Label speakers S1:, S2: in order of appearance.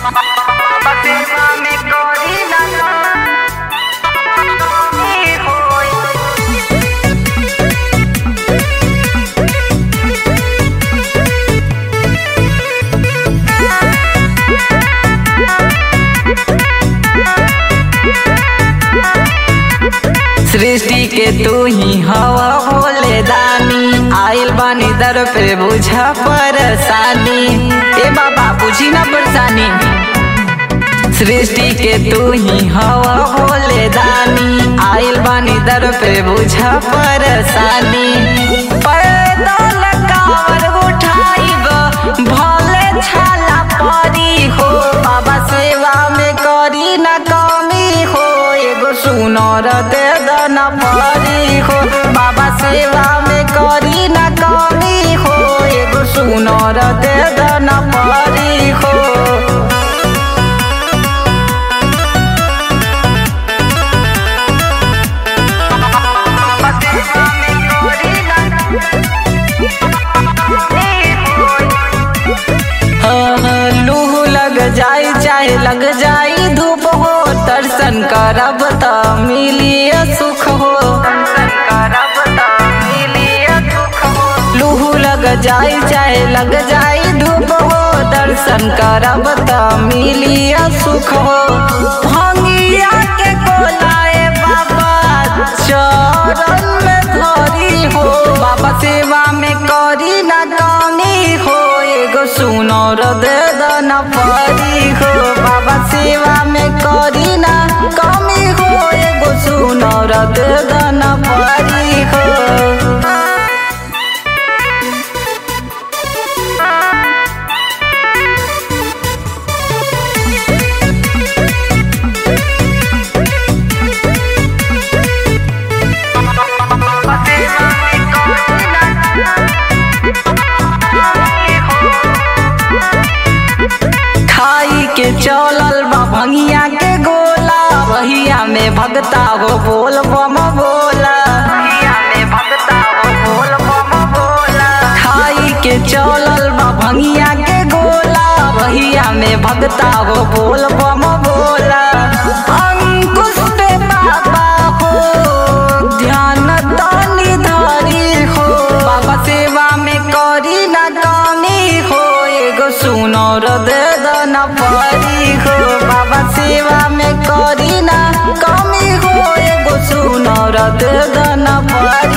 S1: सेवा में करी ना कमी होई सृष्टि के तू ही हवा भोले दानी आइल बानी दर पे बुझा परेशानी ए बाबा बुझी ना परेशानी सृष्टि के तू ही हवा भोले दानी आइल बानी दर पे बुझा परेशानी पैदल कावर उठाइब भले छाला परी हो बाबा सेवा में करी ना कमी हो एगो सुनर दे दना परी हो बाबा सेवा में करी ना कमी हो एगो सुनर दे दना परी हो लूह लग जाई चाहे लग जाई धूप हो दर्शन करब त मिलिए सुख हो दर्शन करब त मिलिए सुख हो लूह लग जाई चाहे लग जाई धूप हो दर्शन करब त मिलिए सुख हो भंगिया के कोलाए बाबा चरण में धरी हो बाबा सेवा में करी ना कमी हो एगो सुनर दे दना परी हो बाबा सेवा में करी ना कमी हो एगो सुनर दे दना परी हो खाई के चलल बा भंगिया के गोला वहिया में भगता हो बोल बम बोला वहिया में भगता हो बोल बम बोला खाई के चलल बा भंगिया के गोला वहिया में भगता हो बोल बम बोला अंकुश पे बाबा हो ध्यान तानी धारी हो बाबा सेवा में करी ना कमी हो एगो सुनर दे दना परी हो बाबा सेवा में करी ना कमी हो एगो सुनर दे दना परी